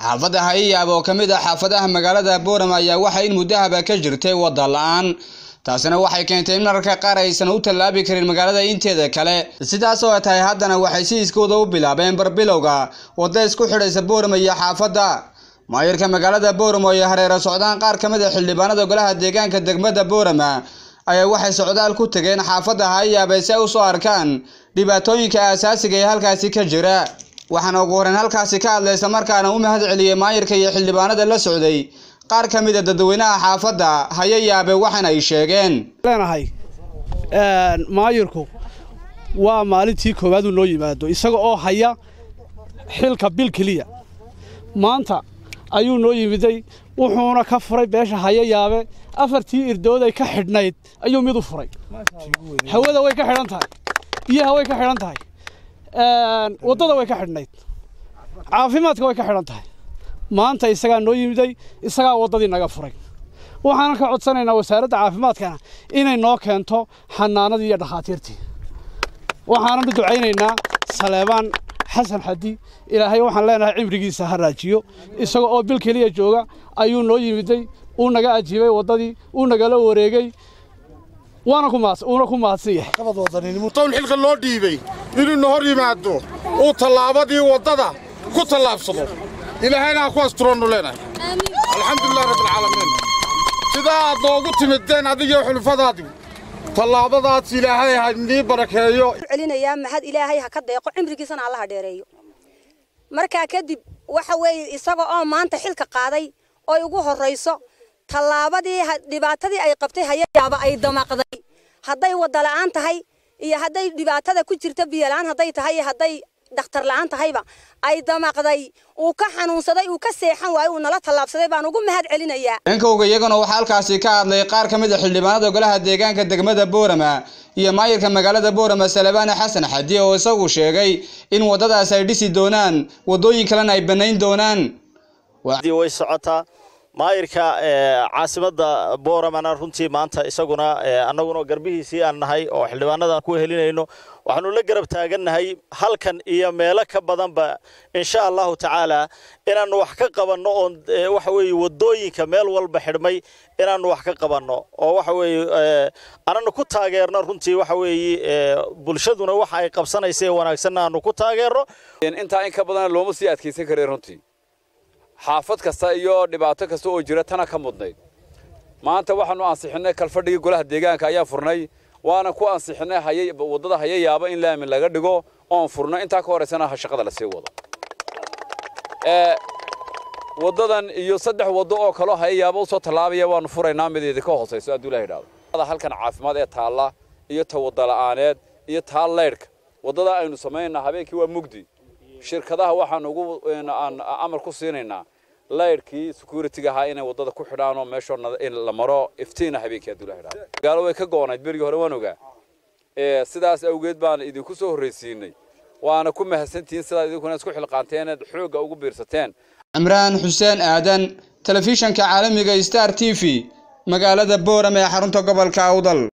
xaafadda hayiyaab oo ka mid ah xaafadaha magaalada boorama ayaa waxaa in muddahaba ka jirtay wadda la-aan taasina waxay keentay in mararka qaar aysan u tallaabi karin magaalada inteeda kale sidaas oo tahay haddana waxay si iskooda u bilaabeen barbilowga wadda isku xidhaysa boorama iyo xaafadda maayirka magaalada boorama ay hareero socdaan qaar ka mid a xildhibaanada golaha deegaanka degmada boorama ayaa waxay socdaal ku tageen xaafadda hayaab si ay usoo arkaan dhibaatooyinka aasaasiga ee halkaasi ka jira waxaana ugu horreyn halkaasi ka hadlay isla markaana u mahad celiyey maayirka iyo xildhibaanada la socday qaar ka mid a dadweynaha xaafadda hayayaabe waxaana ay sheegeen leenahay maayirku waa maalintii koowaad uu noo yimaado isaga oo haya xilka bil keliya maanta ayuu noo yimiday wuxuuna ka furay beesha hayayaabe afartii irdood ay ka xidhnayd ayuu mid u furay hawada way ka xidhan tahay biyaha way ka xidhan tahay waddada way ka xidhnayd caafimaadka way ka xidhan tahay maanta isagaa noo yimiday isagaa waddadii naga furay waxaanan ka codsanaynaa wasaaradda caafimaadkana inay noo keento xanaanadii iyo dhakhaatiirtii waxaanan u ducaynaynaa saleebaan xasan xadi ilaahay waxaan leenahay cimrigiisa ha raajiyo isaga oo bil keliya jooga ayuu noo yimiday uu naga ajiibay waddadii uu nagala wareegay waana ku mahadsan uuna ku mahadsan yahay mutown xilka loo dhiibay inuuna hor yimaado uu tallaabadii waddada ku tallaabsado ilaahayna ha ku asturoonnu leenahay alxamdulilah rabbilcaalamiin sidaa aad noogu timideen adigiyo xulufadaadii tallaabadaas ilaahay ha nii barakeeyo celinayaa mahad ilaahay ha ka deeqo cimrigiisana alla ha dheereeyo markaa kadib waxa weeye isaga oo maanta xilka qaaday oy ugu horrayso tallaabadii dhibaatadii ay qabtay hayayaaba ay damaqday hadday wadda la'aan tahay iyo hadday dhibaatada ku jirta biyola-aan hadday tahay iyo hadday dhakhtar la'aan tahayba ay damaqday uu ka xanuunsaday uu ka seexan waayo uu nala tallaabsaday baan ugu mahad celinayaa dhankowga iyaguna waxaa halkaasi ka hadlay qaar ka mid a xildhibaanada golaha deegaanka degmada boorama iyo maayirka magaalada boorama salabaane xasan xadi oo isagu sheegay in waddadaas ay dhisi doonaan waddooyin kalena ay bannayn doonaan way socotaa maayirka caasimadda booramana runtii maanta isaguna annaguna garbihiisii aan nahay oo xildhibaanadan ku helinayno waxaanu la garab taagannahay halkan iyo meelo ka badanba insha allahu tacaala inaannu wax ka qabanno oon waxa weeye waddooyinka meel walba xidhmay inaannu wax ka qabanno oo waxa weeye ananu ku taageerno runtii waxa weeye bulshaduna waxa ay qabsanaysa ee wanaagsanna aanu ku taageerno intaa in ka badana looma sii adkaysan karay runtii xaafad kasta iyo dhibaato kasta oo jira tana ka mudnayd maanta waxaanu ansixinay kalfadhigii golaha deegaanka ayaa furnay waana ku ansixinay waddada hayayaaba in laamin laga dhigo oon furno intaa ka horaysana shaqada lasii wado waddadan iyo saddex waddo oo kaloo hayayaaba usoo tallaabaya waanu furaynaa mideedi ka hoosayso hadduu ilaha idhahdo halkan caafimaad ee taalla iyo ta wadda la'aaneed iyo taa leydhka waddada aynu samaynaa habeenkii waa mugdi shirkadaha waxaan ugu aan amar ku siinaynaa laydhkii security-ga ahaa inay waddada ku xidhaan oo meeshoo la maro iftiina habeenkii hadduu ilaha idhahdo magaalo way ka goonayd berigii hore waan ogaa sidaas awgeed baan idinku soo horraysiinay waana ku mahadsantihiin sidaad idinkuna isku xilqaanteen eed xoogga ugu biirsateen cimraan xuseen aadan telefishanka caalamiga star t v magaalada boorame ee xarunta gobolka awdal